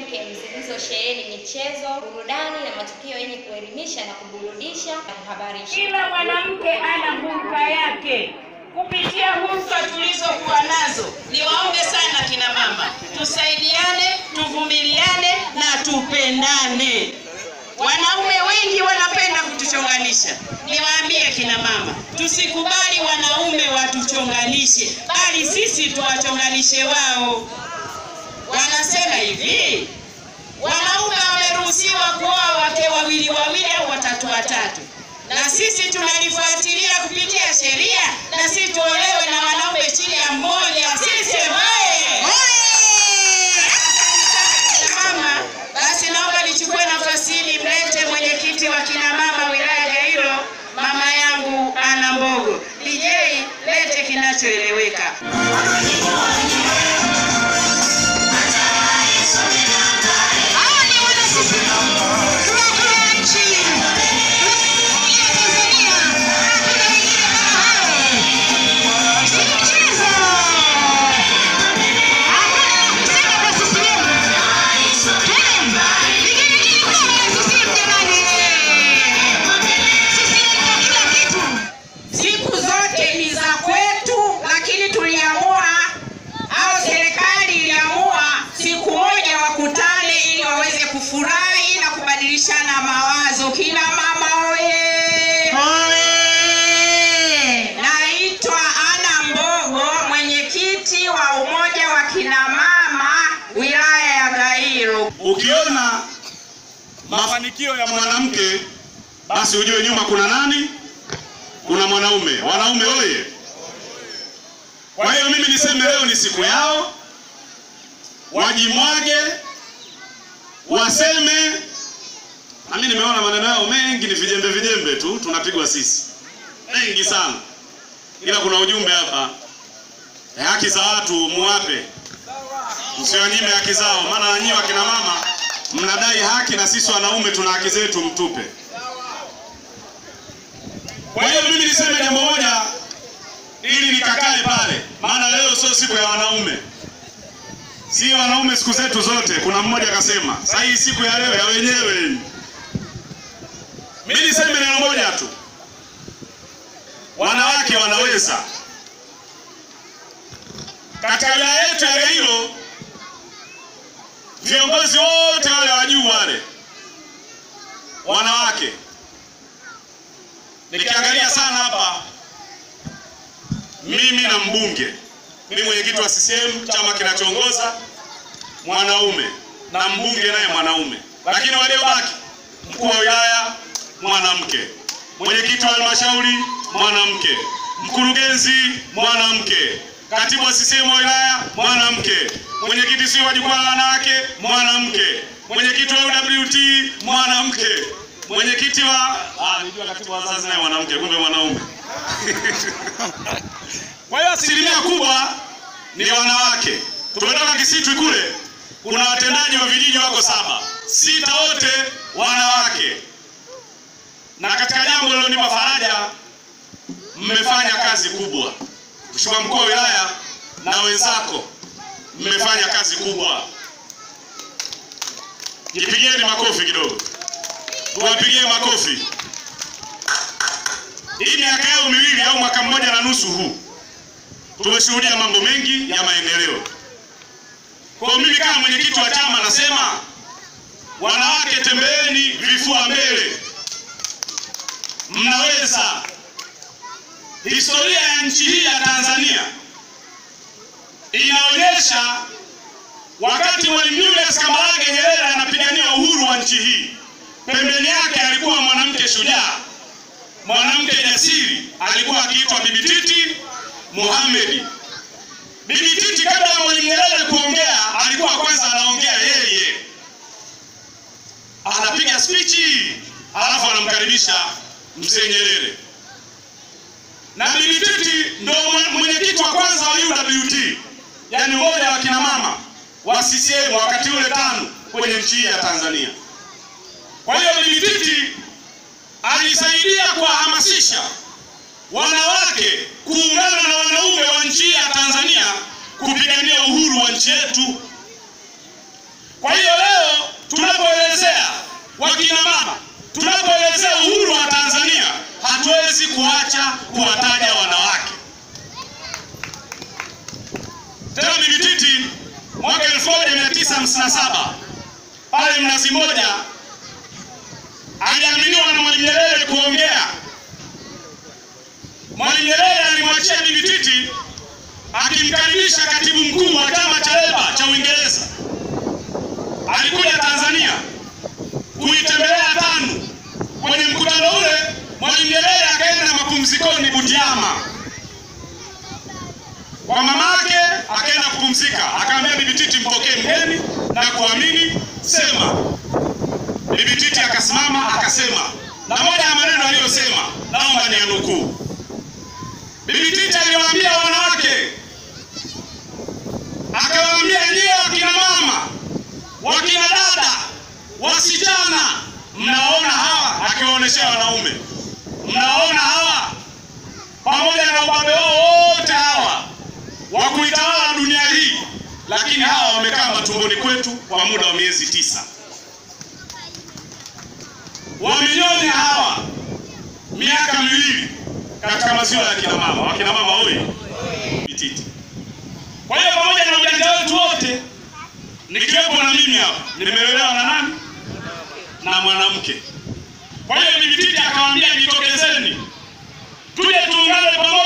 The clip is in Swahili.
kemkem zilizosheheni michezo, burudani na matukio yenye kuelimisha na kuburudisha na kuhabarisha. Kila mwanamke ana hulka yake. Kupitia hulka tulizokuwa nazo, niwaombe sana kina mama, tusaidiane, tuvumiliane na tupendane. Wanaume wengi wanapenda kutuchonganisha. Niwaambie kina mama, tusikubali wanaume watuchonganishe, bali sisi tuwachonganishe wao. Wanasema hivi, wanaume wameruhusiwa kuoa wake wawili wawili au watatu watatu, na sisi tunalifuatilia kupitia sheria, na sisi tuolewe na wanaume chini ya mmoja. Sisi oye! Mama, basi naomba nichukue nafasi hii nimlete mwenyekiti wa kina mama wilaya Gairo, mama yangu Ana Mbogo. DJ, lete kinachoeleweka. Siku zote ni za kwetu, lakini tuliamua au serikali iliamua siku moja wakutane ili waweze kufurahi na kubadilishana mawazo. Kina mama oye! Naitwa Ana Mbogo, mwenyekiti wa umoja wa kina mama wilaya ya Gairo. Ukiona mafanikio ya mwanamke basi ujue nyuma kuna nani? Kuna mwanaume. Wanaume oye! Kwa hiyo mimi niseme leo ni siku yao, wajimwage, waseme. Na mimi nimeona maneno yao mengi ni vijembe vijembe tu, tunapigwa sisi mengi sana, ila kuna ujumbe hapa. Eh, haki za watu muwape, msiwanyime haki zao, maana na nyinyi wakina mama mnadai haki na sisi wanaume tuna haki zetu, mtupe. Kwa hiyo mimi niseme jambo moja ili nikakae pale, maana leo sio siku ya wanaume, si wanaume siku zetu zote. Kuna mmoja akasema sasa hii siku ya leo ya wenyewe hii. Mimi niseme neno moja tu, wanawake wanaweza. Katika wilaya yetu ya Gairo, viongozi wote wale wa juu wale wanawake nikiangalia sana hapa, mimi na mbunge, mimi mwenyekiti wa CCM chama kinachoongoza mwanaume, na mbunge naye mwanaume, lakini waliobaki mkuu wa wilaya mwanamke, mwenyekiti wa halmashauri mwanamke, mkurugenzi mwanamke, katibu wa CCM wa wilaya mwanamke, mwenyekiti si wa jukwaa la wanawake mwanamke, mwenyekiti wa UWT mwanamke, mwenyekiti wa ah, nijua katibu wa wazazi naye mwanamke, kumbe mwanaume. Kwa hiyo asilimia kubwa ni wanawake. Tumetoka Kisitwi kule, kuna watendaji wa vijiji wako saba, sita wote wanawake. Na katika jambo lilonipa faraja, mmefanya kazi kubwa. Mheshimiwa mkuu wa wilaya na wenzako, mmefanya kazi kubwa. Jipigieni makofi kidogo, tuwapigie makofi. Hii miaka yao miwili au mwaka mmoja na nusu huu tumeshuhudia mambo mengi ya maendeleo. Kwa hiyo mimi kama mwenyekiti wa chama nasema wanawake, tembeeni vifua mbele, mnaweza. Historia ya nchi hii ya Tanzania inaonyesha wakati Mwalimu Julius Kambarage Nyerere anapigania uhuru wa nchi hii, pembeni yake alikuwa mwanamke shujaa, mwanamke jasiri, alikuwa akiitwa Bibi Titi Mohamed. Bibi Titi kabla ya Mwalimu Nyerere kuongea, alikuwa kwanza anaongea yeye, anapiga spichi, alafu anamkaribisha mzee Nyerere. Na Bibi Titi ndo mwenyekiti wa kwanza wa UWT, yani umoja wa kina mama wa CCM wakati ule tano kwenye nchi hii ya Tanzania. Kwa hiyo Bibi Titi alisaidia kuwahamasisha wanawake kuungana na wanaume wa nchi ya Tanzania kupigania uhuru wa nchi yetu. Kwa hiyo leo sikuacha kuwataja wanawake. Tena Bibi Titi mwaka 1957 pale Mnazi Mmoja aliaminiwa na Mwalimu Nyerere kuongea. Mwalimu Nyerere alimwachia Bibi Titi akimkaribisha katibu mkuu wa chama cha Leba cha Uingereza. Alikuja Tanzania kuitembelea TANU. Kwenye mkutano ule Mwalimu Nyerere akaenda mapumzikoni Butiama kwa mamake, akaenda kupumzika. Akaambia Bibi Titi, mpokee mgeni na kuamini, sema. Bibi Titi akasimama akasema, na moja ya maneno aliyosema naomba niyanukuu. Bibi Titi aliwaambia wanawake, akawaambia nyie wakina mama, wakina dada, wasichana, mnaona hawa, akiwaonyeshea wanaume, mnaona hawa pamoja na ubabe wao wote hawa wa kuitawala dunia hii, lakini hawa wamekaa matumboni kwetu kwa muda wa miezi tisa, wamenyonya hawa miaka miwili katika maziwa ya kina mama. Wakina mama oye! Bititi. Kwa hiyo pamoja na ujanja wetu wote, nikiwepo na mimi hapa, nimelelewa na nani? Na mwanamke. Kwa hiyo Bibi Titi akawaambia, jitokezeni tuje tuungane pamoja